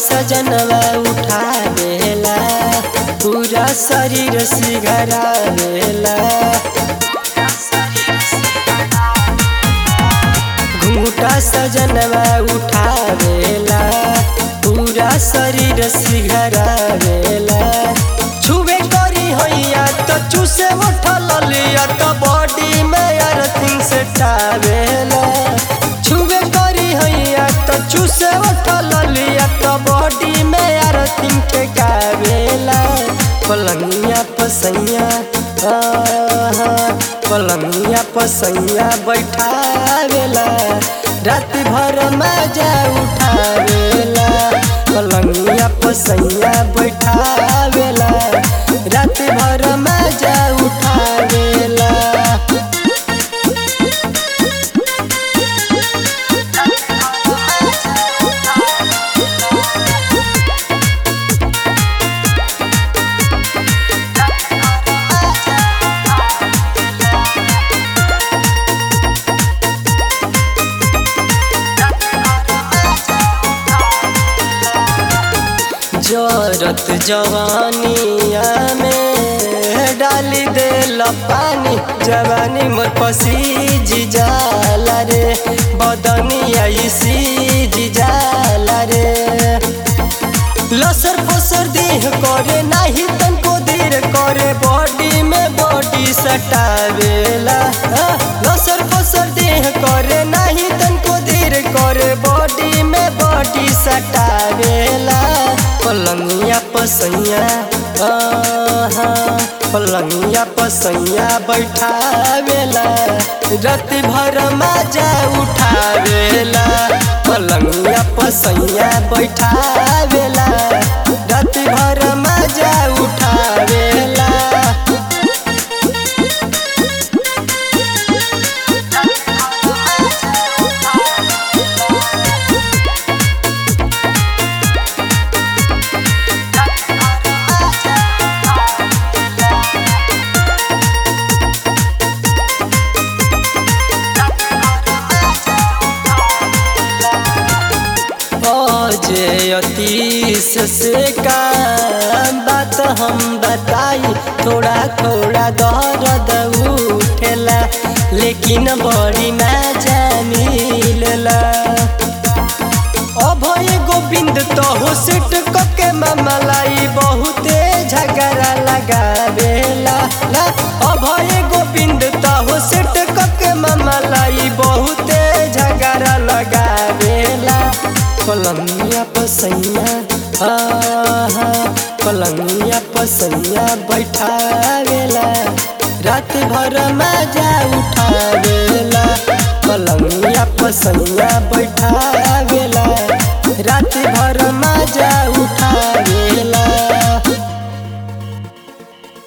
सजनवा उठावेला पूरा शरीर सिघरावेला घूटा सजनवा उठावेला पूरा शरीर सिघरावेला छुबे करी हैया तो चूसे उठल लिया तो बॉडी में अर्थिंग से टावेला छुबे करी हैया तो चूसे उठल लिया तो बॉडी में अर्थिंग ठेकावेला पलंगिया पसैया आहा, पलंगिया पसैया बैठावेला रात भर मजा उठावेला पलंगिया पसैया बैठावेला रात भर मजा उठावेला जरत जवानिया में डाली दे पानी जवानी मोर पसीज जाला रे बदनिया सीज जाला रे लसर फसर देह करे नाही तनको देर करे बॉडी में बॉडी सटावेला हाँ, लसर फसर देह करे नाही तनको देर करे बॉडी में बॉडी सटावेला पलंगिया पसैया आहा, पलंगिया पसैया बैठावेला रात भर मजा उठावेला पलंगिया पसैया बैठावेला रात भर मजा उठावेला जे अतीस से का बात हम बताई थोड़ा थोड़ा दर्द उठेला लेकिन बड़ी मजा मिलेला अभय गोविंद तो हो सेट के मामलाई बहुते झगड़ा लगावेला ला अभय गोविंद तो हो सेट के मामलाई बहुते झगड़ा लगावेला पलंगिया पसैया आहा पलंगिया पसैया बैठावेला रात भर मजा उठावेला पलंगिया पसैया बैठावेला रात भर मजा